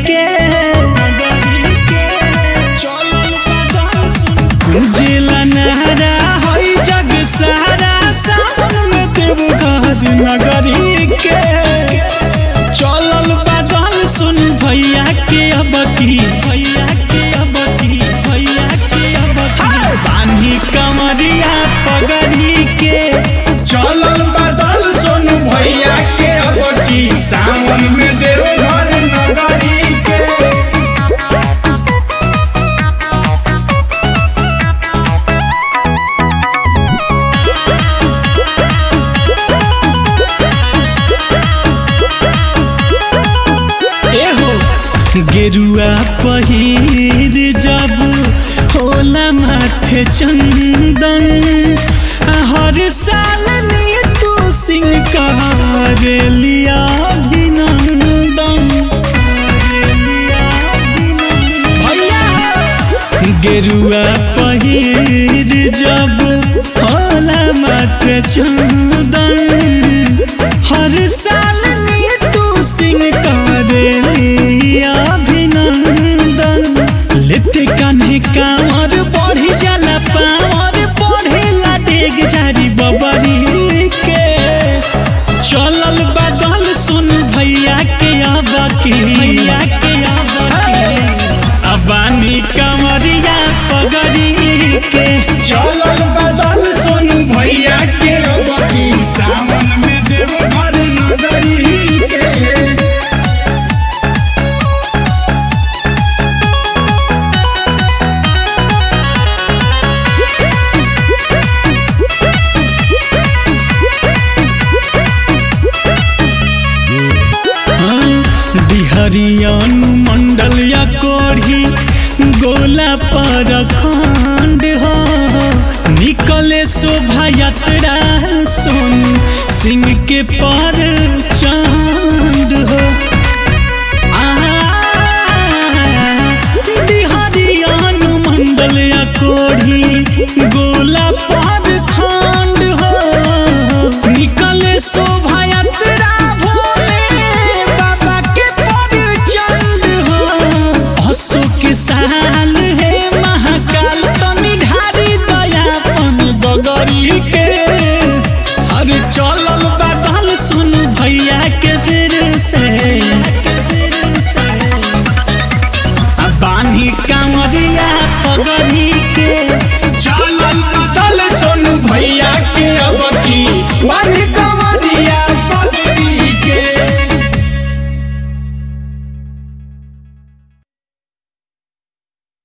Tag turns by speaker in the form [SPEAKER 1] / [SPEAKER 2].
[SPEAKER 1] के गुंजेला नहरा हई जग सारा सावन में देव घर नगरी के चलल बादल सुन भैया के अब की भैया के अब की भैया के अब की बानी कमरिया पगड़ी के
[SPEAKER 2] चलल बदल सोनू भैया के अब की सावन में देव घर नगरी के
[SPEAKER 1] एहो गेरुआ पहिर जब होला माथे चंदन आ हर साल नीतू सिंह करेलिया अभिनंदन करेलिया अभिनंदन। भैया गेरुआ पहिर जब होला माथे चंदन हर साल नीतू सिंह करेलिया अभिनंदन लेते कान्हे कांवर बढ़ी जाला पावर बढ़ेला डेग जारी बबरी के चलल बदल सुन भैया के अब की भैया के अब की अबानी कमरिया पगड़ी के
[SPEAKER 2] चलल बदल सोनू भैया के अब की सावन में देव घर नगरी के
[SPEAKER 1] बिहरियन मंडल या कोढ़ी गोला पर खंड हो निकले शोभा यात्रा सुन सिंह के पर चांद हो बिहरियन मंडल या कोढ़ी गोला पर खंड हो निकले शोभा यात्रा भोले बाबा के पर चंद हो अशोक साल है महाकाल तनी ढारी दयापन बगरी के अरे चलल बादल सुन भैया के फिर से आ बानी का